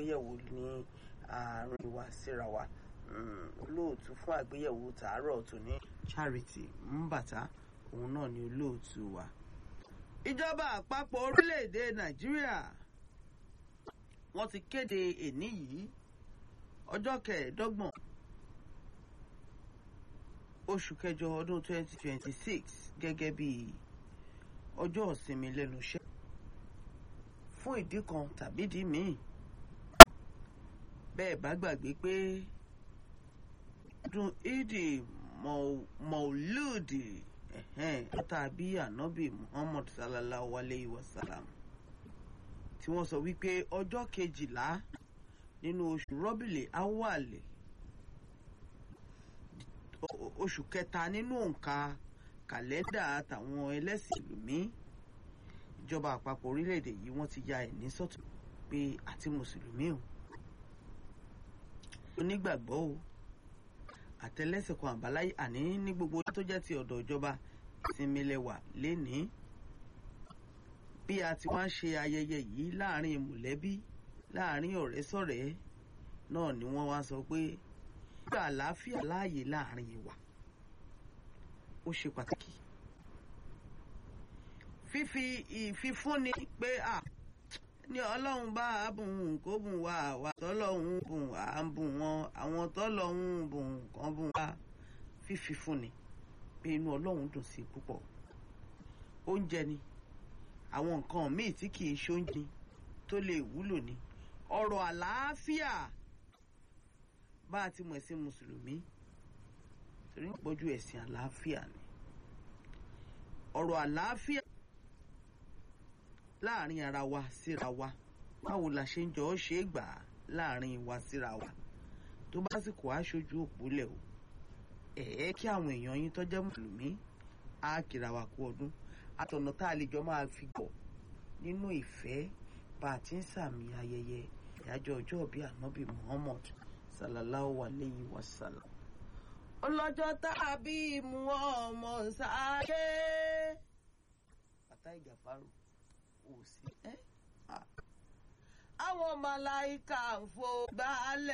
àgbéyẹ̀wò ní àárín wa síra wa olóòtú fún àgbéyẹ̀wò tàárọ̀ tòní Charity Mbàtà òun náà ni olóòtú wa. ìjọba àpapọ̀ orílẹ̀-èdè Nàìjíríà wọ́n ti kéde èní yìí ọjọ́ kẹẹ̀ẹ́dọ́gbọ̀n oṣù kẹjọ ọdún 2026 gẹ́gẹ́ bí ọjọ́ ìsinmi lẹ́nu iṣẹ́ fún ìdí kan tàbí ìdí míì bẹ́ẹ̀ bá gbàgbé pé ọdún ìdí mọ̀ọ́lùdì tàbí ànábì Muhammad sallallahu alayhi wa sallam tí wọ́n sọ wípé ọjọ́ kejìlá nínú oṣù rọ́bìlì awàlẹ̀ oṣù kẹta nínú òǹkà kàlẹ́ndà àtàwọn ẹlẹ́sìn ìlúmí ìjọba àpapọ̀ orílẹ̀-èdè yìí wọ́n ti ya ẹ̀ní sọ́tún pé àti mùsùlùmí o onígbàgbọ́ o àtẹlẹ́sìn kan àbáláyé àní ní gbogbo tó jẹ́ ti ọ̀dọ̀ ìjọba ìsinmi lẹ́wà lénìí bí a ti wá ń ṣe ayẹyẹ yìí láàrin mọ̀lẹ́bí láàrin ọ̀rẹ́ sọ̀rẹ́ náà ni wọ́n wá sọ pé gbà àlàáfíà láàyè láàrin wa ó ṣe pàtàkì fífi ìfifúnni pé à ní ọlọ́run bá a bùn kó bùn wá àwa tọ́lọ́run bùn à ń bùn wọn àwọn tọ́lọ́run bùn kan bùn wá fífi fúnni pé inú ọlọ́run dùn sí púpọ̀ oúnjẹ ni àwọn nǹkan míì tí kì í ṣoúnjẹ tó lè wúlò ní ọ̀rọ̀ àlàáfíà bá a ti mọ̀ sí mùsùlùmí torí ń pọ̀jù ẹ̀sìn àlàáfíà ni ọ̀rọ̀ àlàáfíà láàrin ara wa síra wa báwo la ṣe ń jọ ọ́ ṣe é gbà á láàrin wa síra wa tó bá sì kó aṣojú òpólẹ̀ o ẹ̀ẹ́ kí àwọn èèyàn yín tó jẹ́ mùsùlùmí á kíra wa kú ọdún àtọ̀nà tá a lè jọ máa fi gbọ̀ nínú ìfẹ́ bá a ti ń sàmì ayẹyẹ ìyájọ́ ọjọ́ ìbí ànábì Muhammad sallallahu alayhi wa sallam. ọlọ́jọ́ tá a bí mu ọmọ sáyé. bàtà ìjàfàrò ò sí ẹ́ àwọn màláìka ń fò gbálẹ̀.